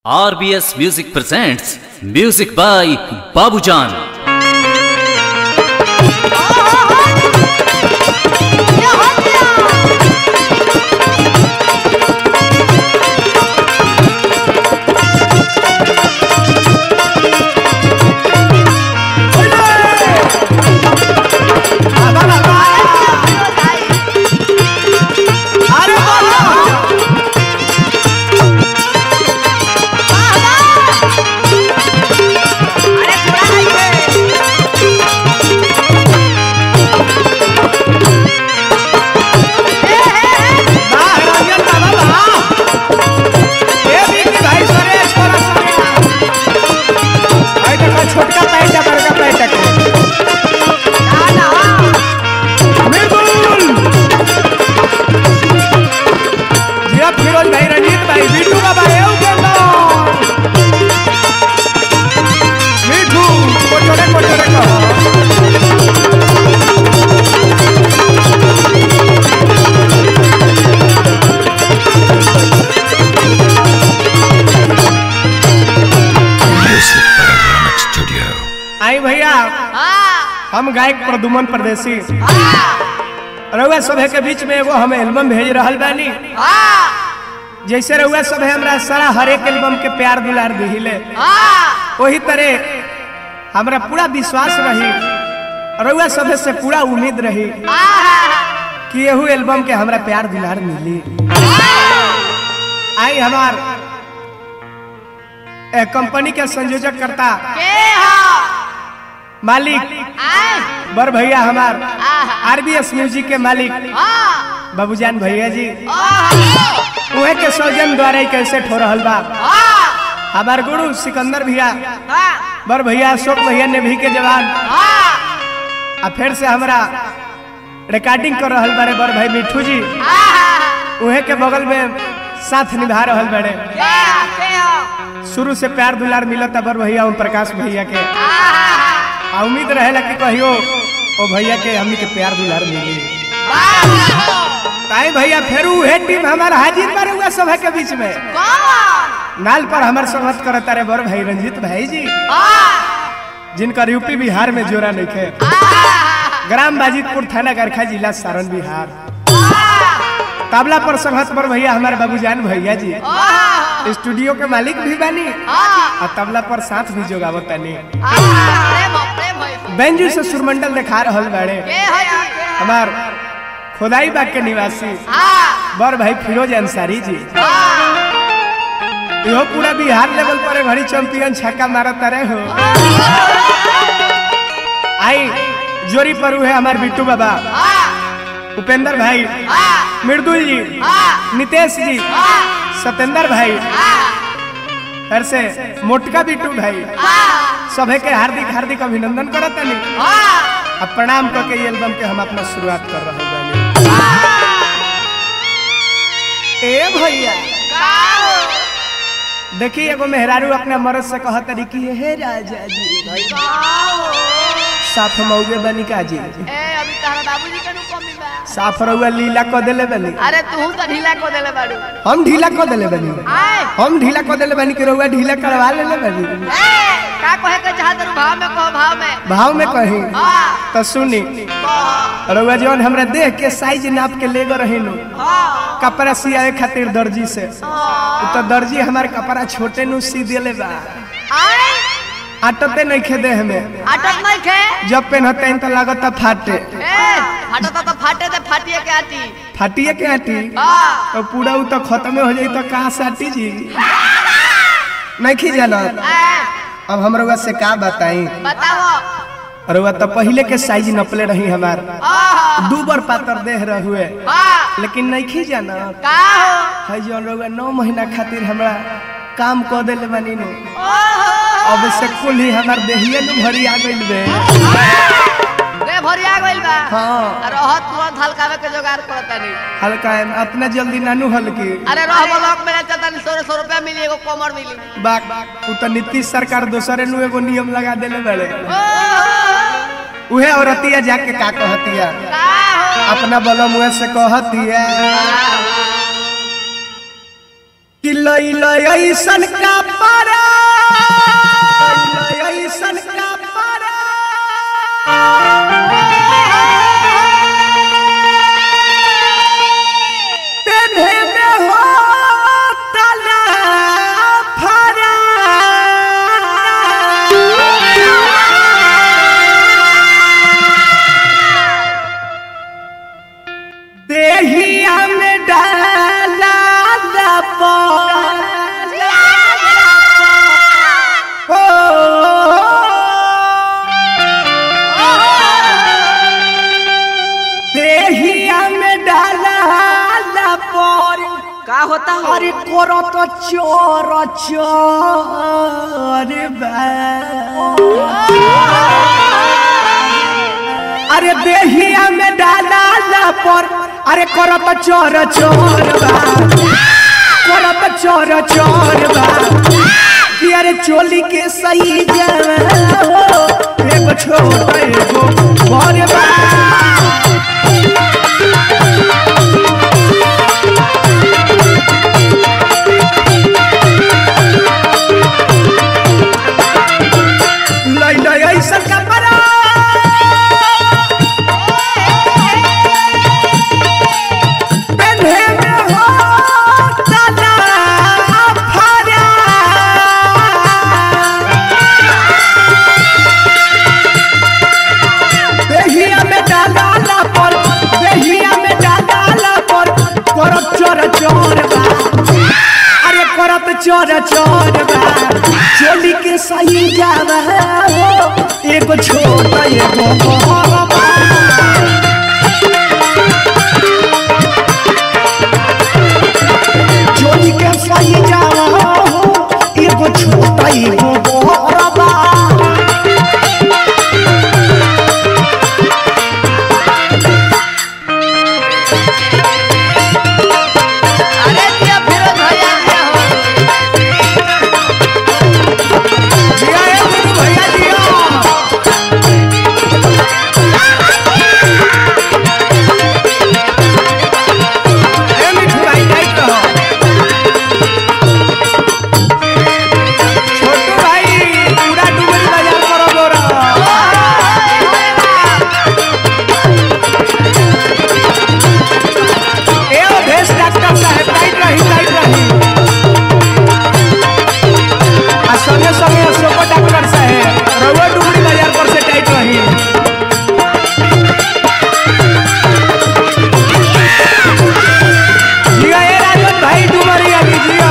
RBS Music presents Music by Babujan. छोटका pant बड़का pant के जिया फिरोज भाई रंजीत भाई बिट्टू बाबा एऊ के मिठू कोटोरे कोटोरे कहो Studio. आई भैया हम गायक प्रदुमन परदेसी रउआ सभे के बीच में एगो हम एल्बम भेज रहल बानी जैसे रउआ सभे हमरा सारा हर एक एल्बम के प्यार दुलार दिहिले वही तरह हमरा पूरा विश्वास रही रउआ सभे से पूरा उम्मीद रही कि एहू एल्बम के हमरा प्यार दुलार मिली आई हमार ए, कंपनी के संयोजक करता मालिक बर भैया हमार आरबीएस म्यूजिक के मालिक बाबूजान भैया जी उहे के सौजन द्वारा ही कैसे हो रहल बा हमार गुरु सिकंदर भैया बर भैया अशोक भैया ने भी के जवान आ फिर से हमरा रिकॉर्डिंग कर रहल बारे बर भाई मिठू जी उहे के बगल में साथ निभा रहल बड़े शुरू से प्यार दुलार मिलता बर भैया ओम प्रकाश भैया के आ उम्मीद रहेला कि कहियो ओ भैया के हमनी के प्यार दुलार मिली ताई भैया फिर उहे टीम हमार हाजिर पर हुआ सभा के बीच में नाल पर हमार संगत करता रे बर भाई रंजीत भाई जी जिनका यूपी बिहार में जोरा नहीं खे ग्राम बाजितपुर थाना गरखा जिला सारण बिहार तबला पर संगत पर भैया हमारे बाबूजान भैया जी स्टूडियो के मालिक भी बानी और तबला पर साथ भी जोगावत तानी बेंजू से सुरमंडल दिखा रहल बाड़े हमार खोदाई बाग के निवासी बर भाई फिरोज अंसारी जी इहो पूरा बिहार लेवल पर घड़ी चैंपियन छक्का मारत रहे हो आई जोरी पर है हमार बिट्टू बाबा उपेंद्र भाई मृदुल जी नितेश जी सत्येंद्र भाई फिर से मोटका बिट्टू भाई सभे के हार्दिक हार्दिक अभिनंदन करत नहीं अब प्रणाम करके ये एल्बम के हम अपना शुरुआत कर रहे बानी ए भैया देखिए एगो मेहरारू अपने मर्द से कहत रही कि हे राजा जी साफ मौगे बनी का जी साफ रहुआ लीला को देले बनी अरे तू तो ढीला को देले बाड़ू हम ढीला को देले बनी आए हम ढीला को देले बनी कि रहुआ ढीला करवा लेले बनी ए, का कहे के चाहत रु भाव में कहो भाव में भाव में कही हां तो सुनी रहुआ जौन हमरा देह के साइज नाप के ले गो रही नु हां कपड़ा सियाए खातिर दर्जी से उ तो दर्जी हमार कपड़ा छोटे नु सी देले बा आए आटते नहीं खे देह में अटक नहीं खे जब पहनते हैं तो लागत फाटे ए हटता तो फाटे ते फाटिए के आती फाटिए के आटी हां तो पूरा उ तो खत्म हो जाई तो कहाँ साटी जी नहीं खी जानत ए, अब हम रउआ से का बताई बताओ रउआ तो पहले के साइज नपले रही हमार आहा दू बार पातर देह रहुए हां लेकिन नहीं खी जानत का हो है जौन रउआ नौ महीना खातिर हमरा काम क देले बानी नु ओहो अब से कुल ही हमार देहिए नु भरी आ गइल बे रे भरिया गइल बा हाँ रहत तुरंत हल्कावे के जोगाड़ करता नहीं हल्का है अतना जल्दी नानू हल्की अरे रह ब्लॉक में चलता नहीं सौ सौ रुपया मिली एगो कमर मिली बाक उ तो नीतीश सरकार दोसरे नु एगो नियम लगा देले बड़े ओहो उहे औरतिया जाके का कहतिया का हो अपना बलम उहे से कहतिया कि लई लई ऐसन का पारा लई लई ऐसन का पारा तेने में हो तला फरा देहिया में डाला दपा हो देहिया में डाला दपर का होता हो अरे करो तो चोर चोर बा अरे देहिया में डाला ला पर अरे करो तो चोर चोर बा करो तो चोर चोर बा कि अरे चोली के सही जाओ एगो छोटा एगो बड़ बा लई लई ऐसा कपड़ा पेन्हे में हो तला फरा देहिया में डाला ला पर देहिया में डाला ला पर करत चोर चोर बा अरे करत चोर चोर बा चोली के सही जावा हो एगो छोटा एगो बड़ बा चोली के सही जावा हो एगो छोटा एगो बड़ बा अरे दिया फिरोज भैया दिया हो जिया ए गुरु भैया जिया ए मिठू भाई जाइत रहो छोटू भाई पूरा डुबरी बाजार करो गोरा ए ओ भेष डॉक्टर साहब टाइट रही टाइट रही आ संगे संगे अशोक डॉक्टर साहेब रउआ डुबरी बाजार पर से टाइट रही जिया ए राजन भाई डुबरी अभी जिया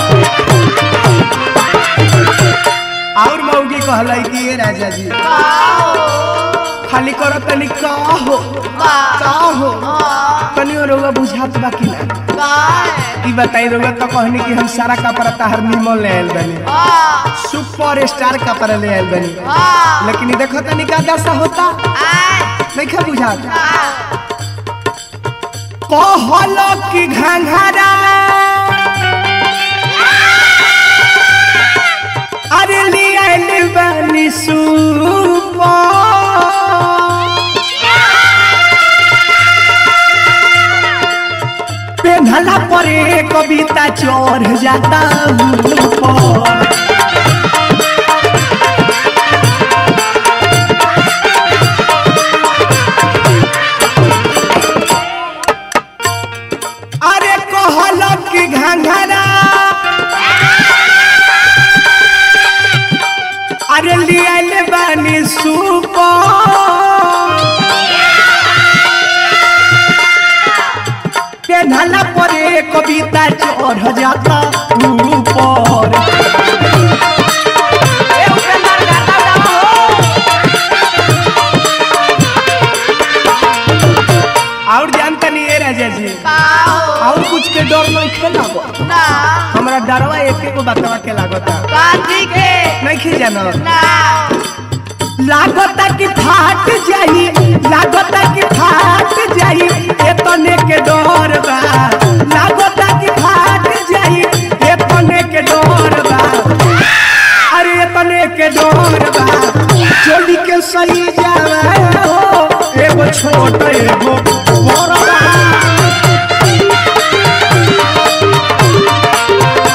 और मौगी कहलाई कि ए राजा जी खाली करो तनी का हो का हो तनी रउआ बुझात बा कि ना ई बताई रउआ तो कहनी कि हम सारा कपड़ा ताहर निमन ले आइल बनी सुपर स्टार कपड़ा ले आइल बनी लेकिन ई देखो तनी का दशा होता नहीं खा बुझात कहलो कि घंघरा अरे ले आइल बनी सुपर पेन्हला पर एक कविता चढ़ जाता ऊपर अरे कहल कि घंघरा अरे लियल बानी सुपर पेन्हला पर एक कविता चढ़ जाता ऊपर ए उपेंद्र गाता गाओ और जानता नहीं है राजा जी और कुछ के डर नहीं खेला हमरा डरवा एक एक बतवा के लागता नहीं खे जानो लागता कि फाट जाई लागता कि फाट जाई एतने के डर बा लागता कि फाट जाई एतने के डर बा अरे एतने के डर बा चोली के सही जावा हो एगो छोट एगो बड़ बा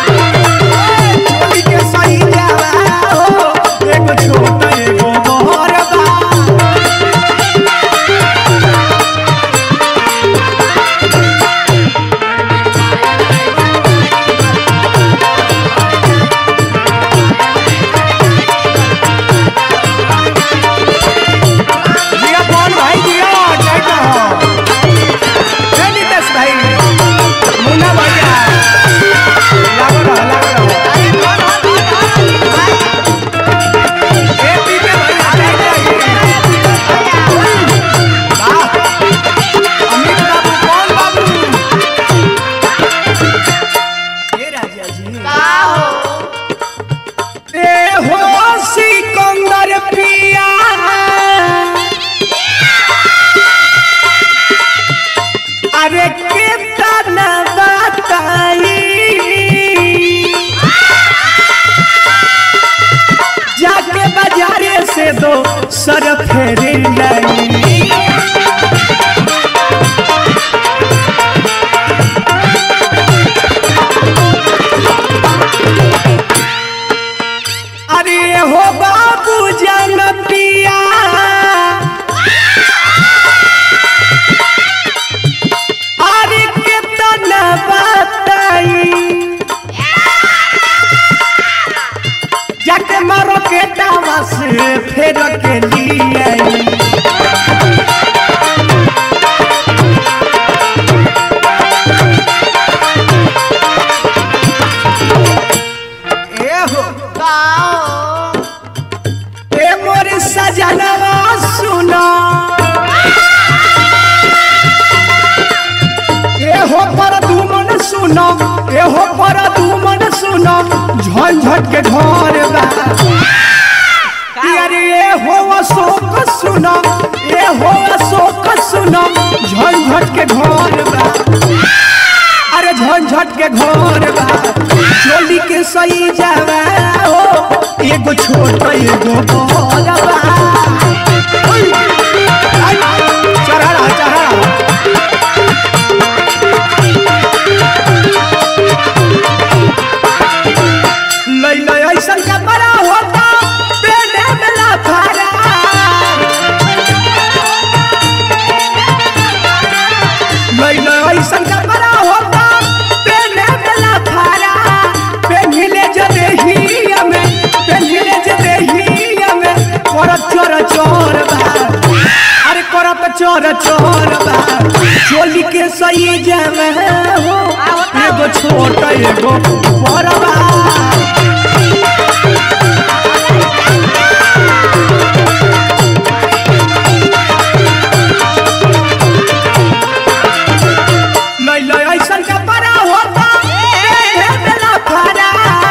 सर फेरे लाई अरे हो बाबू जन पिया अरे कितना बताई जाके मारो के दावा से फेर के लिए आई। ए हो गाओ ए मोर सजनवा सुनो ए हो पर दुमन सुनो ए हो पर दुमन सुनो झंझट के घर बा अरे ए हो अशोक सुनो ए हो अशोक सुनो झंझट के घर बा अरे झंझट के घर बा चोली के सही जावा हो एगो छोट एगो बड़ बा ओय, आई, चढ़ा चढ़ा लई लई ऐसन का बड़ा होता पेड़े में लाफारा लई लई ऐसन का बड़ा होता पेड़े में लाफारा पेन्हिले जदे ही में पेन्हिले जदे ही में कर चोर चोर बा अरे करत चोर चोर बा चोली के सही जावे हो एगो छोट एगो बड़ बा लई लई ऐसन का बड़ा होता ए बेला फरा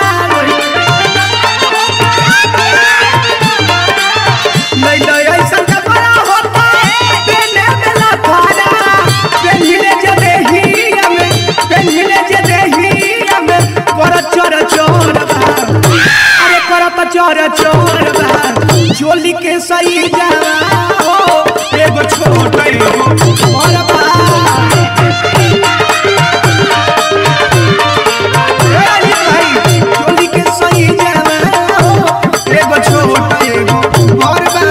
लई लई ऐसन का बड़ा होता बेले बेला फरा पेन्हिले जदे ही में पेन्हिले जदे ही में कर चोर चोर बा अरे करत चोर चोर बा चोली के सही जावा हो एगो छोट एगो बड़ बा ए अली भाई चोली के सही जावा हो एगो छोट एगो बड़ बा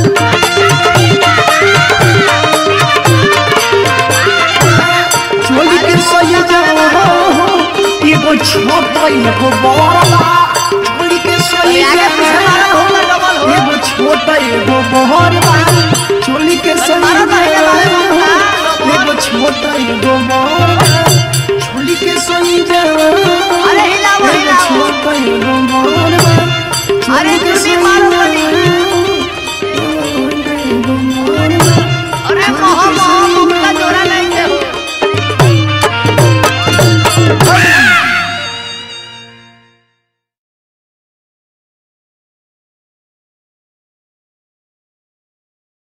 चोली के सही जावा हो एगो छोट एगो बड़ बा चोली के सही आगे पीछे मारा जावा होगा डबल हो एगो छोट एगो बड़ बा चोली के सही मारो तो ये जावा मारो हो ना, एगो छोट एगो बड़ बा चोली के सही जावा अरे हिलाओ, एगो हिलाओ। छोट एगो बड़ बा अरे चोली के चुन्नी सही मारो जावा अरे मोह मोह मुक्का जोड़ा नहीं थे हो